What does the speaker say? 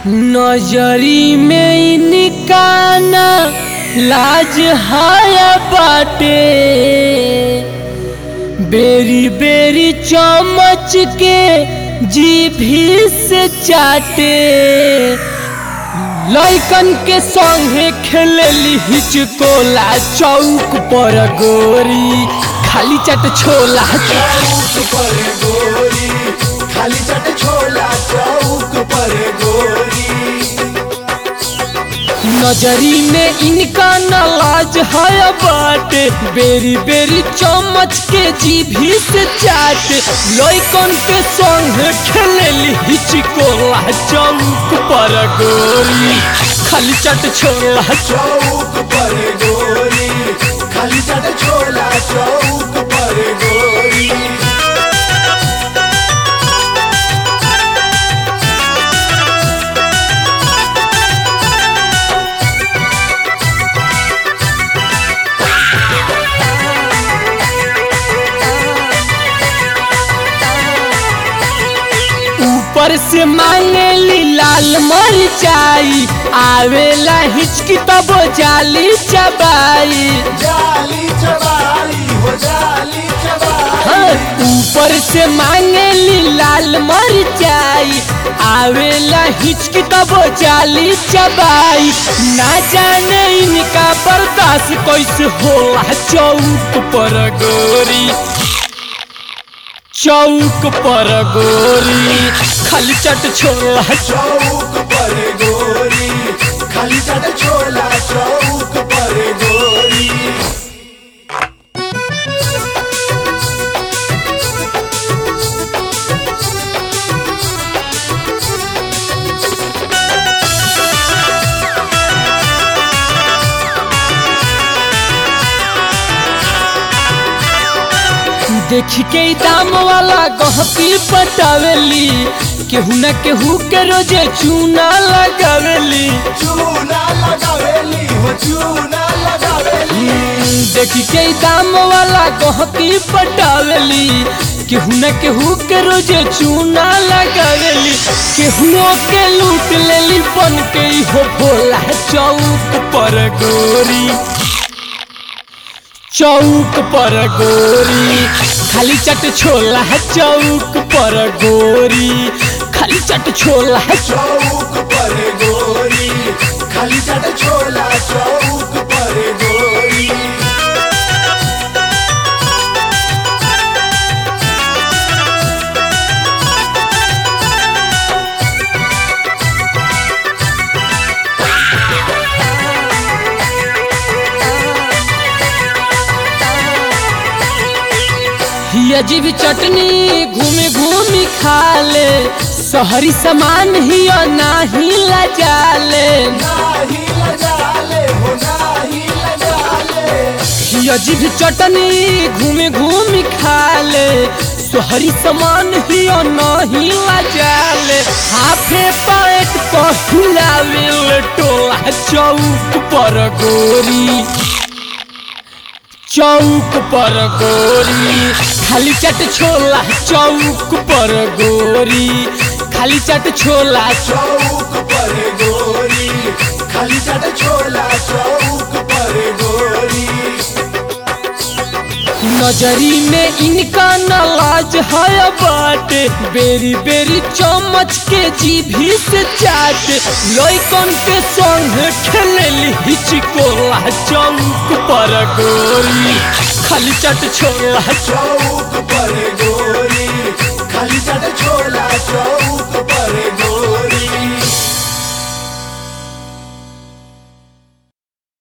नजरी में निकाना लाज हाया बाटे बेरी बेरी चमच के जीभी से चाटे लइकन के संगे खेलेली हिचकोला चौक पर गोरी खाली चट छोला चौक पर गोरी खाली चट छोला चौक पर गोरी नजरी में इनका नलाज है बाटे बेरी बेरी चमच के जीभी से चाट लइकन के संग खेलेली हिचकोला चौक पर गोरी खाली चट छोला चौक पर गोरी खाली चट छोला चौक पर गोरी ऊपर से मांगेली लाल मरचाई आवेला हिचकी तब जाली चबाई जाली चबाई हो जाली चबाई हाँ, ऊपर से मांगेली लाल मरचाई आवेला हिचकी तब जाली चबाई ना जाने इनका बर्दाश्त कैसे होला चौक पर गोरी चौक पर गोरी खाली चट छोला चौक पर गोरी खाली चट छोला चौक पर गोरी देख के ई दाम वाला गहकी पटावेली केहू न केहू के रोजे चूना लगावेली चूना लगावेली हो चूना लगावेली देख के ई दाम वाला गहकी पटावेली केहू न केहू के रोजे चूना लगावेली केहू के लूट लेली बन के ई हो भोला चौक पर गोरी चौक पर गोरी खाली चट छोला चौक पर गोरी खाली चट छोला चौक पर गोरी खाली चट छोला चौक पर गोरी ही अजीब चटनी घूमे घूमी खा ले शहरी सामान ही नाही लजाले नाही लगाले हो नाही लगाले ही अजीब चटनी घूमे घूमी खा ले शहरी सामान ही नहीं लजाले हाफे पैट पहिलावे टोला चौक पर गोरी चौक पर गोरी खाली चट छोला चौक पर गोरी खाली चट छोला चौक पर गोरी खाली चट छोला चौक पर गोरी नजरी में इनका नलाज है बाटे बेरी बेरी चमच के जीभी से चाट लइकन के संग खेलेली हिचकोला चौक पर गोरी खाली चट छोला चौक पर गोरी खाली चट छोला चौक